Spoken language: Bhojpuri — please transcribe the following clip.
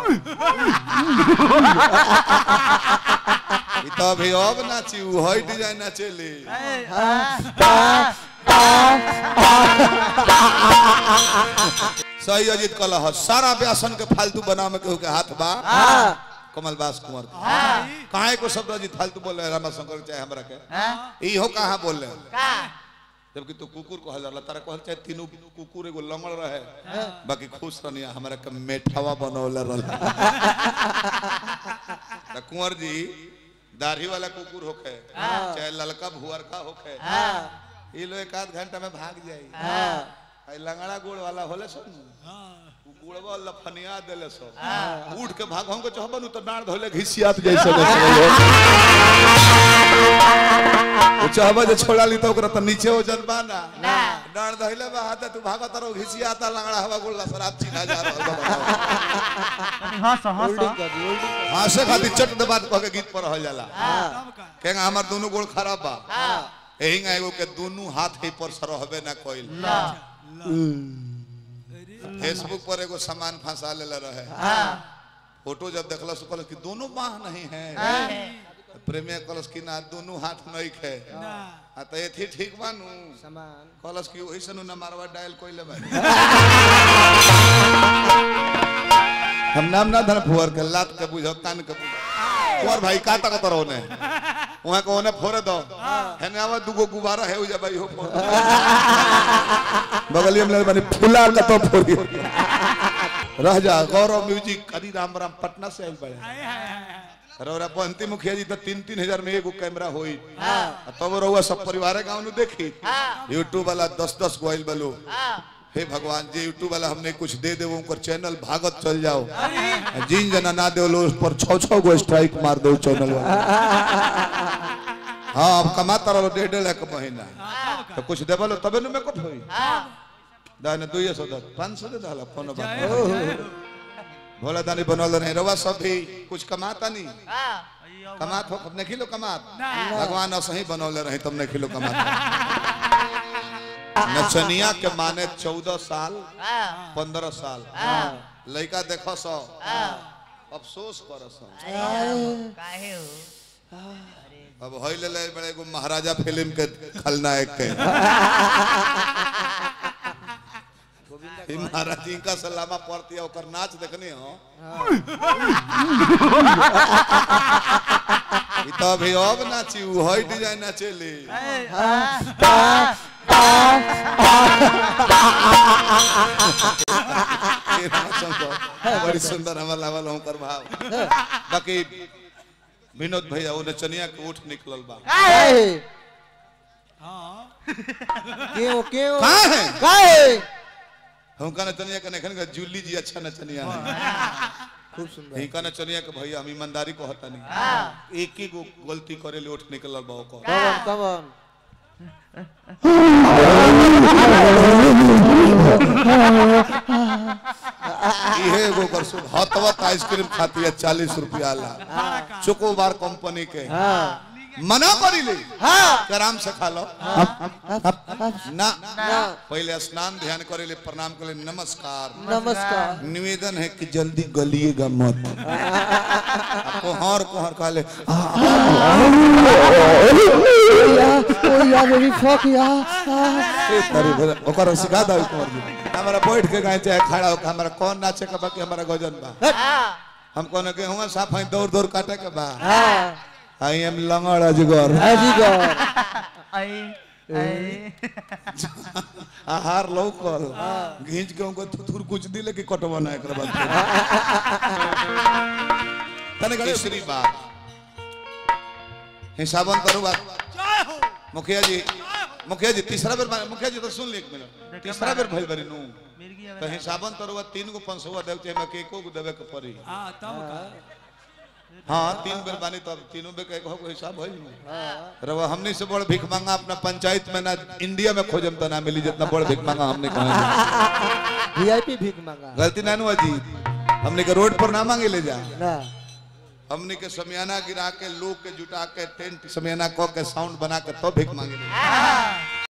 ई तो अभी अब नाची उ हई डिजाइन नाचेली सही अजीत कलह सारा व्यासन के फालतू बना में केहू के हाथ बा कमल बास कुंवर के। काहे को शब्द अजीत फालतू बोल रहे रामा शंकर चाहे हमरा के इहो कहाँ बोल रहे जबकि तू कुकुर कहल जाला तारा कहल चाहे तीनों कुकुर एगो लंगड़ रहे बाकी खुश रहनिया हमरा के मेठावा बनौले रहल त कुंवर जी दाढ़ी वाला कुकुर होखे चाहे ललका भुअरका होखे ई लो एक आध घंटा में भाग जाई आई लंगड़ा गोड़ वाला होले सन उ गोड़वा लफनिया देले सो उठ के भाग हम को चाहबन तो डांड धोले घिसियात जैसे वो चाहबा जे छोड़ा ली तो ओकरा त नीचे हो जन बाना डांड धइले बा हाथ तू भागत रहो घिसियाता लंगड़ा हवा गोड़ ला शराब चिन्हा जा रहल बा हंस हंस हासे खातिर चट दबा कह के गीत पर रह जाला केंगा हमर दोनों गोड़ खराब बा एही nga एगो के दोनों हाथ ही पर सरहबे ना कोइल फेसबुक पर एगो सामान फंसा लेले रहे फोटो जब देखला सो कहलस कि दोनों बाह नहीं है प्रेमिया कहलस कि ना दोनों हाथ नहीं खे आ त एथी ठीक बानू सामान कहलस कि ओइसे नु ना मारवा डायल कोइले बा हम नाम ना धन फुअर के लात के बुझो कान के बुझो फुअर भाई का तक तरो ने वहां को ने फोरे दो हेने आवा दुगो गुब्बारा है उजा भाई हो फोर बगलिया में बनी फुला का तो फोरी रह जा गौरव म्यूजिक हरी राम राम पटना से आइल बड़े रौरा पंती मुखिया जी तो तीन तीन हजार में एगो कैमरा होई तब रहुआ सब परिवार गांव नु देखी यूट्यूब वाला दस दस गोइल बलो हे भगवान जी यूट्यूब वाला हमने कुछ दे दे उनकर चैनल भागत चल जाओ जिन जना ना दे लो उस पर छौ छौ गो स्ट्राइक मार दो चैनल वाला हाँ अब कमाता रहो डेढ़ डेढ़ लाख महीना तो कुछ दे बोलो तबे नु मेकअप होई दाने दुइये सौ दस पाँच सौ दे दहला फोन बात भोला दानी बनल नहीं रवा सब भी कुछ कमाता नहीं कमात हो अपने खिलो कमात भगवान असही बनौले रही तुमने खिलो कमात नचनिया के माने चौदह साल पंद्रह साल लड़का देखो सो अफसोस कर सो काहे हो अब होई ले ले बड़े एगो महाराजा फिल्म के खलनायक के ई महाराज जी का सलामा पड़ती है ओकर नाच देखनी हो ई तो अभी अब नाची उ हई डिजाइन नाचेली ये नाचन तो बड़ी सुंदर हमारा लागल हम कर भाव बाकी विनोद भैया वो नचनिया के उठ निकलल बा क्यों क्यों कहाँ है काहे हमका नचनिया के नखन का जूली जी अच्छा नचनिया है खूब सुंदर हिंका नचनिया के भैया हम ईमानदारी को हता नहीं एक ही गो गलती करे ले उठ निकलल बा ओकर कवन कवन इहे एगो कर सुन हतवत आइसक्रीम खाती है चालीस रुपया ला चोकोबार कंपनी के हाँ मना करी ले हाँ कि आराम से खा लो ना ना पहले स्नान ध्यान करे ले प्रणाम करे ले नमस्कार नमस्कार निवेदन है कि जल्दी गलिएगा मत कोहर कोहर कहा ले यार मेरी फक यार ए, तारी बड़ा- ओकर सिखा दो कुंवर जी हमारा बैठ के गाय चाहे खड़ा होकर हमारा कौन नाचे के बाकी हमारा गजन बा हम कोने के हुआ साफ है दौड़ दौड़ काटे के बा हाँ आई एम लंगड़ अजगर अजीगर आई आई आहार लौकल घींच के उनको थुथुर कुछ दिले कि कटवा ना एकरा बाद तने तीसरी बात हिसाबन करू बात मुखिया जी मुखिया जी तीसरा बेर माने- मुखिया जी तो सुन ली एक मिनट तीसरा बेर भइल बरी नु मिर्गी तो हिसाबन तरुआ तीन गो पंचवा देव चाहे मैं एको गो देवे के पड़ी हाँ तब का हाँ तीन बेर बानी तो अब तीनों बेर के एको गो हिसाब भइल रवा हमनी से बड़ भीख मांगा अपना पंचायत में ना इंडिया में खोजम तो ना मिली जितना बड़ भीख मांगा हमने कहा वीआईपी भीख मांगा गलती ना नु अजी हमने के रोड पर ना मांगे ले जा ना हमने के समियाना गिरा के लोग के जुटा के टेंट समियाना क के साउंड बना के तो भीख मांगे ले जा।